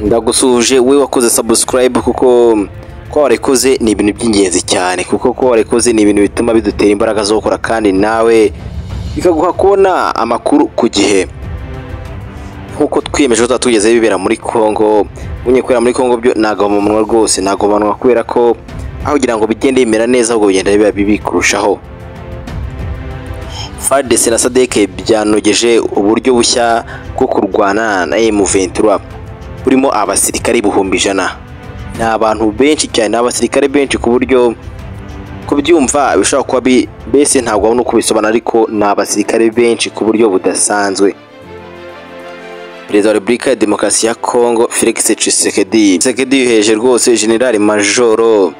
ndagusuhuje we wakoze subscribe kuko ko warikoze ni ibintu by'ingenzi cyane kuko ko warikoze ni ibintu bituma bidutera imbaraga zo gukora kandi nawe bikaguha kubona amakuru ku gihe nk'uko twiyemeje ko tugezeho ibibera muri congo unye kubera muri congo byo nagabanwa rwose nagabanwa kubera ko aho kugira ngo bigende bimera neza ahubwo bigenda biba bibi kurushaho fadese na sadeke byanogeje uburyo bushya bwo kurwana na m23 burimo abasirikare ibihumbi ijana ni abantu benshi cyane ni abasirikare benshi ku buryo kubyumva bishobora kuba bi- mbese ntabwo wabona uko bisobanura ariko ni abasirikare benshi ku buryo budasanzwe perezida wa repubulika ya demokarasi ya kongo felix tshisekedi tshisekedi yohereje rwose generali majoro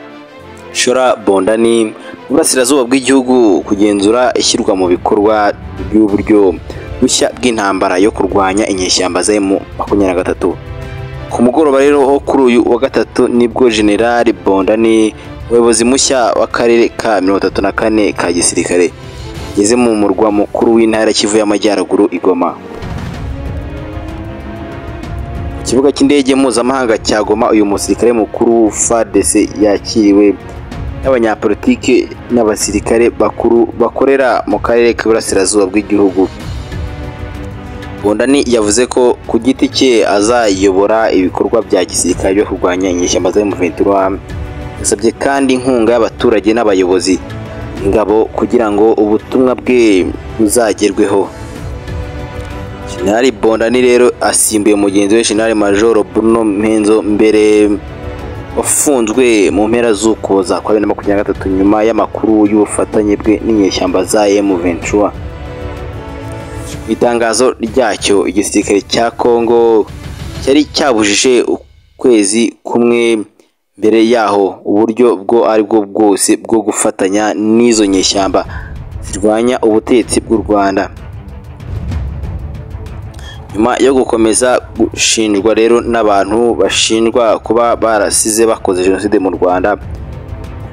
shora bondani mu burasirazuba bw'igihugu kugenzura ishyirwa mu bikorwa ry'uburyo bushya bw'intambara yo kurwanya inyeshyamba za mu makumyabiri na gatatu ku mugoroba rero wo kuri uyu wa gatatu nibwo generali bondani umuyobozi mushya w'akarere ka mirongo itatu na kane ka gisirikare ageze mu murwa mukuru w'intara ya kivu y'amajyaruguru i goma kibuga cy'indege mpuzamahanga cya Goma uyu musirikare mukuru FARDC yakiriwe n'abanyapolitiki n'abasirikare bakuru bakorera mu karere k'iburasirazuba bw'igihugu Bondani yavuze ko ku giti cye azayobora ibikorwa bya gisirikare byo kurwanya inyeshyamba za M23 yasabye kandi inkunga y'abaturage n'abayobozi ingabo kugira ngo ubutumwa bwe buzagerweho Jenerali Bondani rero asimbuye mugenzi we Jenerali Majoro Bruno Mpenzo mbere wafunzwe mu mpera z'ukuboza kwa bibiri na makumyabiri na gatatu nyuma y'amakuru y'ubufatanye bwe n'inyeshyamba za M23 mu itangazo ryacyo igisirikare cya Congo cyari cyabujije ukwezi kumwe mbere yaho uburyo bwo ari bwo bwose bwo gufatanya n'izo nyeshyamba zirwanya ubutegetsi bw'u Rwanda nyuma yo gukomeza gushinjwa rero n'abantu bashinjwa kuba barasize bakoze jenoside mu rwanda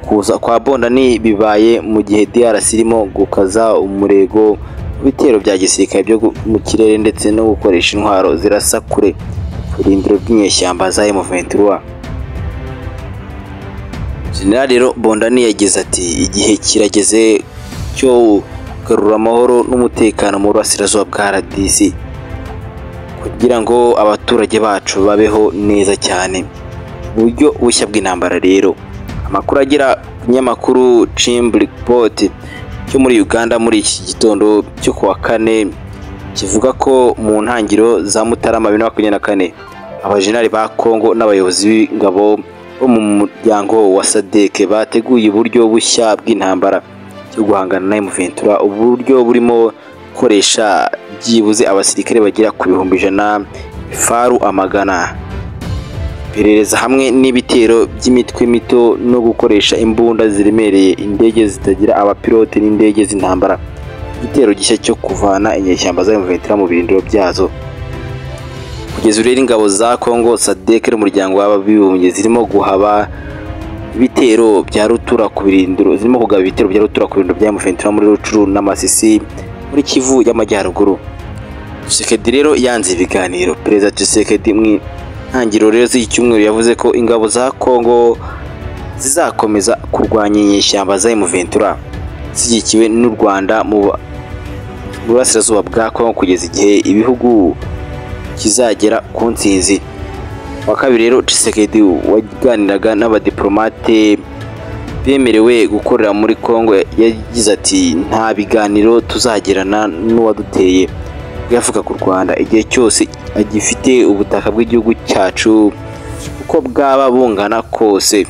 kuza kwa bondani bibaye mu gihe drc irimo gukaza umurego mu bitero bya gisirikare byo gu- mu kirere ndetse no gukoresha intwaro zirasa kure ku birindiro by'inyeshyamba za m23 general rero bondani yagize ati igihe kirageze cyo kugarura amahoro n'umutekano mu burasirazuba bwa rdc kugira ngo abaturage bacu babeho neza cyane uburyo bushya bw'intambara rero amakuru agera ku kinyamakuru Chimblipot cyo muri Uganda muri iki gitondo cyo ku wa kane kivuga ko mu ntangiriro za Mutarama bibiri na makumyabiri na kane abajenali ba Kongo n'abayobozi b'ingabo bo mu muryango wa SADC bateguye uburyo bushya bw'intambara cyo guhangana na M23 uburyo burimo gukoresha byibuze abasirikare bagera ku bihumbi ijana faru amagana iperereza hamwe n'ibitero by'imitwe mito no gukoresha imbunda ziremereye indege zitagira abapilote n'indege z'intambara igitero gishya cyo kuvana inyeshyamba za M23 mu birindiro byazo kugeza ubu rero ingabo za Congo SADC n'umuryango w'ababibumbye zirimo guhaba ibitero bya rutura ku birindiro zirimo kugaba ibitero bya rutura ku birindiro bya M23 muri Rucuru n'Amasisi muri Kivu y'Amajyaruguru Tshisekedi rero yanze ibiganiro Perezida Tshisekedi mu ntangiriro rero z'iki cyumweru yavuze ko ingabo za Congo zizakomeza kurwanya inyeshyamba za M23 zishyigikiwe n'u Rwanda mu ba- mu burasirazuba bwa Congo kugeza igihe ibihugu kizagera ku ntsinzi wa kabiri rero Tshisekedi waganiraga n'abadiplomate bemerewe gukorera muri Congo yagize ati nta biganiro tuzagirana n'uwaduteye bwavuga ku Rwanda igihe cyose agifite ubutaka bw'igihugu cyacu uko bwaba bungana kose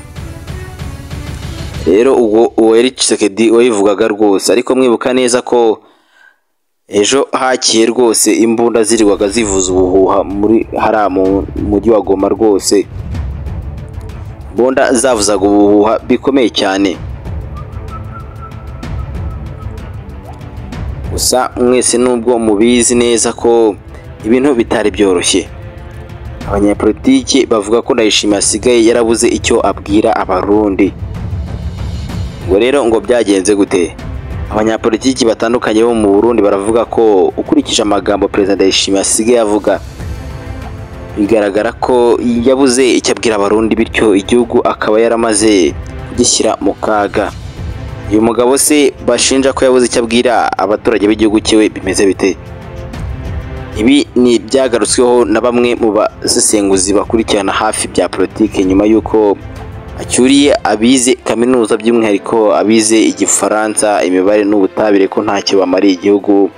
rero ubwo uwo yari Tshisekedi wabivugaga rwose ariko mwibuka neza ko ejo hakiye rwose imbunda zirirwaga zivuza ubuhuha muri hariya mu mujyi wa Goma rwose imbunda zavuzaga ubuhuha bikomeye cyane gusa mwese nubwo mubizi neza ko ibintu bitari byoroshye abanyapolitiki bavuga ko ndayishimiye asigaye yarabuze icyo abwira abarundi ngo rero ngo byagenze gute abanyapolitiki batandukanye bo mu Burundi baravuga ko ukurikije amagambo Perezida Ndayishimiye asigaye avuga bigaragara ko yabuze icyo abwira abarundi bityo igihugu akaba yaramaze kugishyira mu kaga uyu mugabo se bashinja ko yabuze icyo abwira abaturage b'igihugu cyiwe bimeze bite ibi ni ibyagarutsweho na bamwe mu basesenguzi bakurikirana hafi bya politiki nyuma y'uko acyuriye abize kaminuza by'umwihariko abize igifaransa imibare n'ubutabire ko ntacyo bamariye igihugu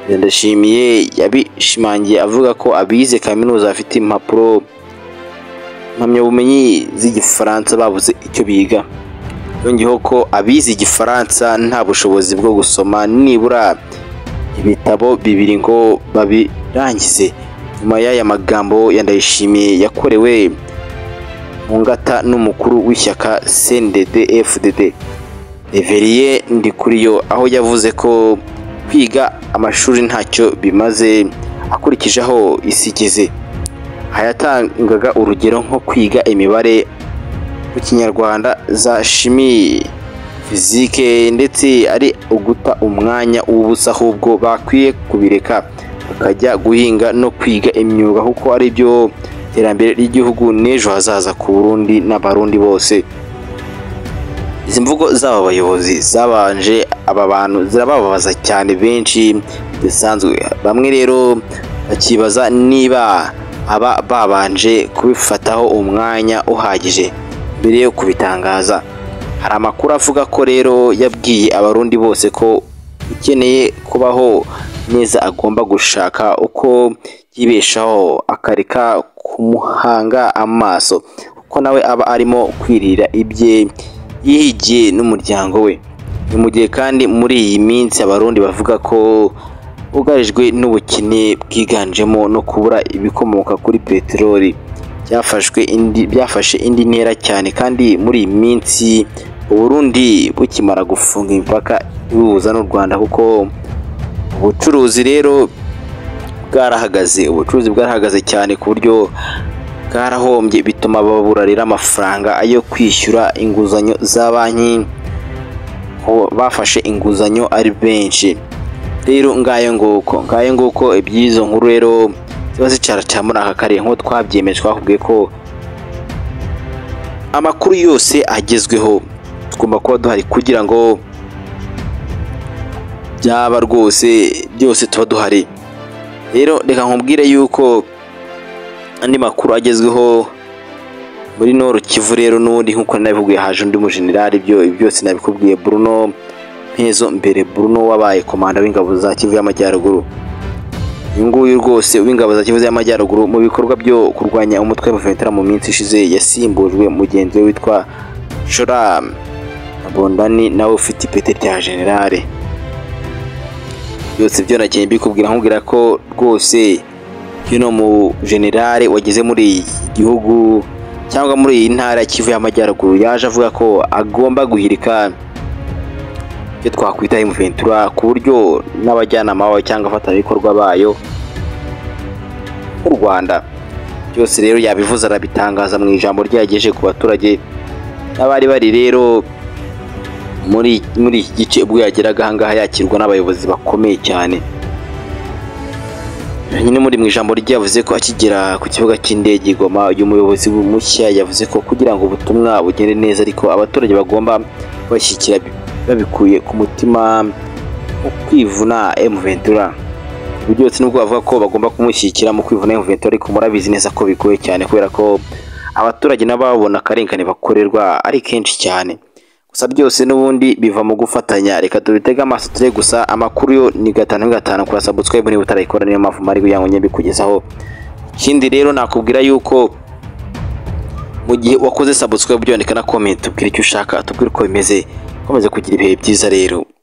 ndashimiye yabishimangiye avuga ko abize kaminuza bafite impapuro impamyabumenyi z'igifaransa babuze icyo biga yongeyeho ko abize igifaransa nta bushobozi bwo gusoma nibura ibitabo bibiri ngo babirangize nyuma y'aya magambo yandayishimiye yakorewe mu ngata n'umukuru w'ishyaka CNDD FDD Reveriye Ndikuriyo aho yavuze ko kwiga amashuri ntacyo bimaze akurikije aho isi igeze hayatangaga urugero nko kwiga imibare mu kinyarwanda za shimi fizike ndetse ari uguta umwanya w'ubusa ahubwo bakwiye kubireka bakajya guhinga no kwiga imyuga kuko ari byo iterambere ry'igihugu n'ejo hazaza ku Burundi n'abarundi bose izi mvugo z'aba bayobozi zabanje aba bantu zirababaza cyane benshi bisanzwe bamwe rero bakibaza niba aba babanje kubifataho umwanya uhagije mbere yo kubitangaza hari amakuru avuga ko rero yabwiye abarundi bose ko ukeneye kubaho neza agomba gushaka uko yibeshaho akareka kumuhanga amaso kuko nawe aba arimo kwirira ibye yihigiye n'umuryango we ni mu gihe kandi muri iyi minsi abarundi bavuga ko bugarijwe n'ubukene bwiganjemo no kubura ibikomoka kuri peteroli byafashwe indi byafashe indi ntera cyane kandi muri iyi minsi uburundi bukimara gufunga imipaka ibuhuza n'u rwanda kuko ubucuruzi rero bwarahagaze ubucuruzi bwarahagaze cyane ku buryo bwarahombye bituma babura rero amafaranga yo kwishyura inguzanyo za banki bafashe inguzanyo ari benshi rero ngayo nguko ngayo nguko iby'izo nkuru rero ziba zicara muri aka karere nk'uko twabyemeje twakubwiye ko amakuru yose agezweho tugomba kuba duhari kugira ngo byaba rwose byose tuba duhari rero reka nkubwire yuko andi makuru agezweho muri noro kivu rero n'ubundi nk'uko nabivugiye haje undi mujenerali ibyo byose nabikubwiye Bruno Mpezo mbere Bruno wabaye komanda w'ingabo za Kivu y'Amajyaruguru uyu nguyu rwose w'ingabo za Kivu y'Amajyaruguru mu bikorwa byo kurwanya umutwe w'abavetera mu minsi ishize yasimbujwe mugenzi we witwa Shora Bondani nawe ufite ipeti rya generale byose byo nagiye mbikubwira nkubwira ko rwose hino mu generale wageze muri iki gihugu cyangwa muri iyi ntara kivu y'amajyaruguru yaje avuga ko agomba guhirika ibyo twakwita imuventura ku buryo n'abajyanama bayo cyangwa abafatanyabikorwa bayo mu rwanda byose rero yabivuze arabitangaza mu ijambo ryagejeje ku baturage n'abari bari rero muri iki gice ubwo yageraga ahangaha yakirwa n'abayobozi bakomeye cyane nyine muri mu ijambo rye yavuze ko akigera ku kibuga cy'indege igoma uyu muyobozi mushya yavuze ko kugira ngo ubutumwa bugende neza ariko abaturage bagomba kubashyigikira babikuye ku mutima wo kwivuna emuventura ibi byose nubwo bavuga ko bagomba kumushyigikira mu kwivuna emuventura ariko murabizi neza ko bigoye cyane kubera ko abaturage nabo babona akarengane bakorerwa ari kenshi cyane gusa byose n'ubundi biva mu gufatanya reka tubitege amaso turebe gusa amakuru yo ni gatanu gatanu kurasa subscribe niba utarayikora niyo mpamvu mari kugira ngo njye mbikugezaho ikindi rero nakubwira yuko mu gihe wakoze subscribe byandika na comment ubwira icyo ushaka tubwire uko bimeze komeza kugira ibihe byiza rero